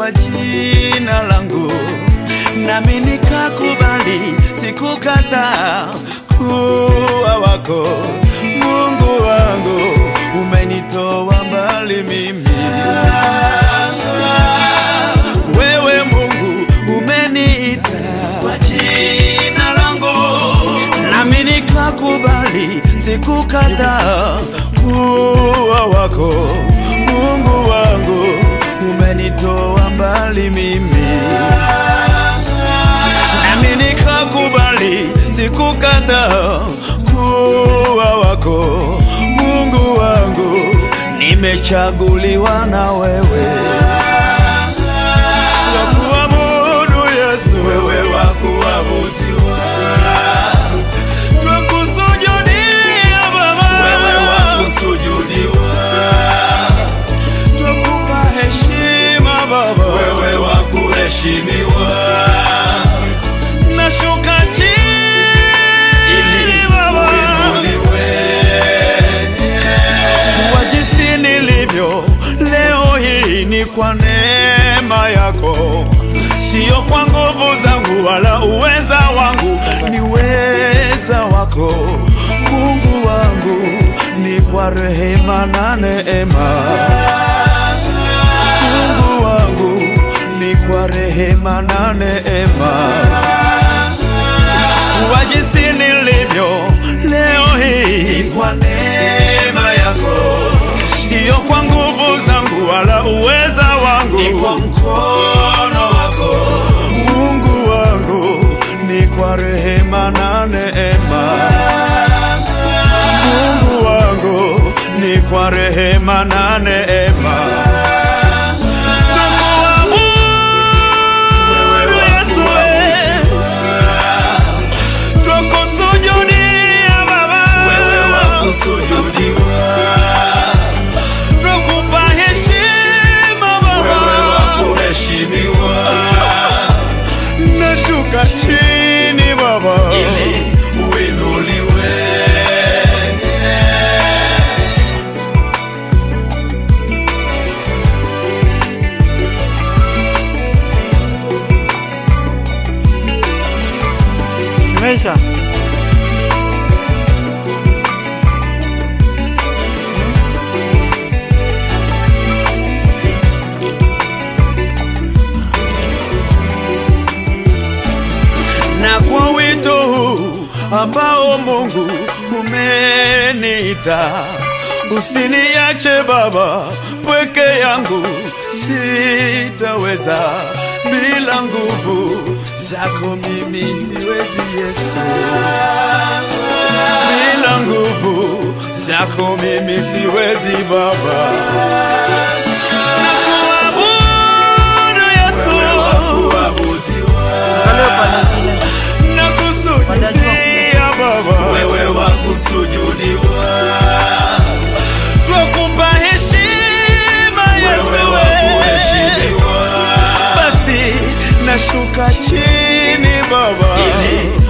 kwa jina langu, nami nikakubali, sikukataa kuwa wako. Mungu wangu, umenitoa mbali mimi. Wewe Mungu umeniita kwa jina langu, nami nikakubali, sikukataa kuwa wako. Mungu wangu umenitoa mbali mimi, nami nikakubali, sikukataa kuwa wako. Mungu wangu nimechaguliwa na wewe Twakuabudu Yesu, wewe wa kuabudiwa. Twakusujudia Baba, wewe wa kusujudiwa. Twakupa heshima Baba, wewe wa kuheshimiwa. Nashuka chini Baba, kwa jinsi nilivyo leo hii ni kwa neema yako, sio kwa nguvu zangu wala uweza wangu, ni uweza wako Mungu wangu, ni kwa rehema na neema. Mungu wangu, ni kwa rehema na neema kwa jinsi nilivyo leo hii kwa neema yako, sio kwa nguvu zangu wala uweza wangu, ni kwa mkono wako Mungu wangu, ni kwa rehema na neema. Mungu wangu, ni kwa rehema na neema. Twakuabudu Yesu, eh. Twakusujudia Baba, wewe wa kusujudiwa. Twakupa heshima Baba, wewe wa kuheshimiwa. Nashuka chini Baba, ili uinuliwe. Imeisha. na kwa wito huu ambao Mungu umeniita, usiniache Baba pweke yangu, sitaweza bila nguvu zako, mimi siwezi Yesu, bila nguvu zako mimi siwezi Baba. Nakuabudu Yesu, Angalia upande mwingine. nakusujudia Baba, wewe wa kusujudiwa, twakupa heshima Yesu, wewe basi nashuka chini Baba, ili